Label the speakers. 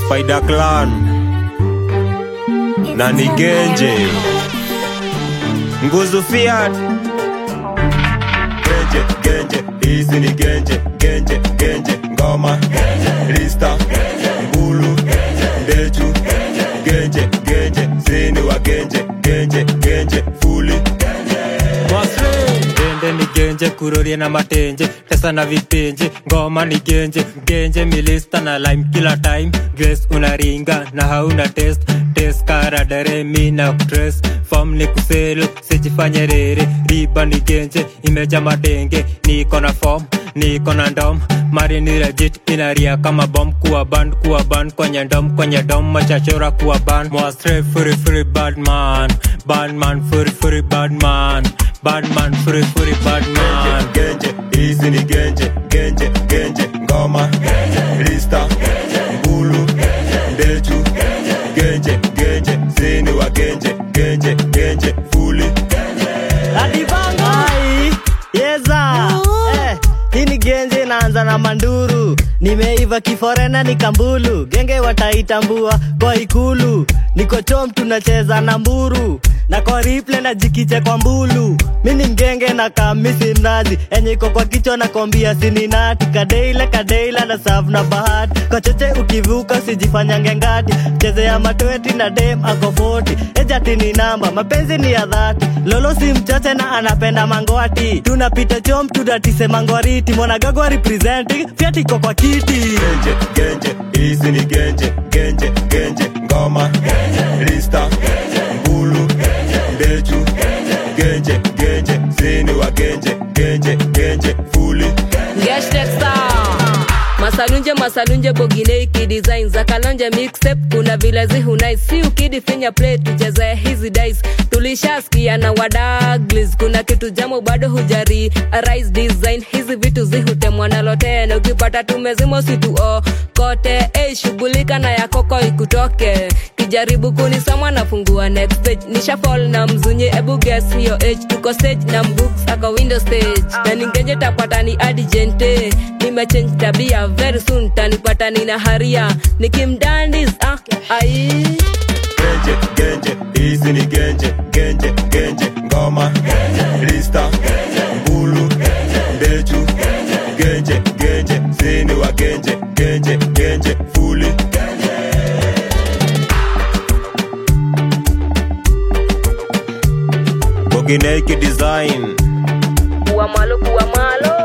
Speaker 1: Spider Clan na ni Genje Nguzu Fiat Genje Genje hizi ni Genje Genje Genje ngoma Rista Mbulu Ndechu Genje Genje zini wa Genje Genje Genje Fuli
Speaker 2: Gende ni genje kurorie na matenje tesa na vipenje ngoma ni genje genje milista na lime kila time dress unaringa na hauna test test karadare mi na kutres form ni kuselu sijifanye rere riba ni genje imeja matenge niko na form niko na ndom mari ni legit inaria kama bom kuwa band kuwa band kwenye ndom kwenye dom machachora kuwa band mwastre furi furi badman badman furi furi badman badman furi furi badman
Speaker 1: Genje hizi ni Genje Genje Genje ngoma Rista Mbulu Ndechu Genje Genje zini wa Genje Genje Genje Fuli
Speaker 3: Ai, yeza eh, hii ni genje inaanza na manduru nimeiva kiforena ni kambulu genge wataitambua kwa ikulu niko chom tunacheza na mburu na kwa riple na jikiche kwa mbulu mi ni mgenge na kamisi mnazi enye iko kwa kichwa na kombia sininati kadeile kadeila na safu na bahati kwa choche ukivuka usijifanyange ngati chezea matweti na dem ako 40 ejati ni namba mapenzi ni ya dhati lolo si mchache na anapenda mangwati tunapita chom tudatise mangwariti mwanagagwa representing fyatiko kwa kiti
Speaker 1: Genje Genje hizi ni Genje Genje Genje ngoma Rista Mbulu Ndechu Genje Genje zini wa Genje Genje Genje Fuli
Speaker 4: masalunje masalunje bogineiki design za kalonje mixtape kuna vile zihunai si ukidi finya play tucheze hizi dice tulishaskia na wadaglis kuna kitu jamo bado hujari arise design hizi vitu zihutemwa nalotena ukipata tumezimo situo kote hey, shughulika na yakoko ikutoke kijaribu kunisoma nafungua next page nisha fall na mzunye ebu guess hiyo age tuko stage na mbooks ako window stage na ningenje tapata ni adijente nimechange tabia very soon tanipata nina haria nikimdandis ah, ai
Speaker 1: Genje Genje hizi ni Genje Genje Genje ngoma Rista Mbulu Ndechu Genje Genje zini wa Genje Genje Genje Fuli Bogineki design
Speaker 4: kuwa malo kuwa malo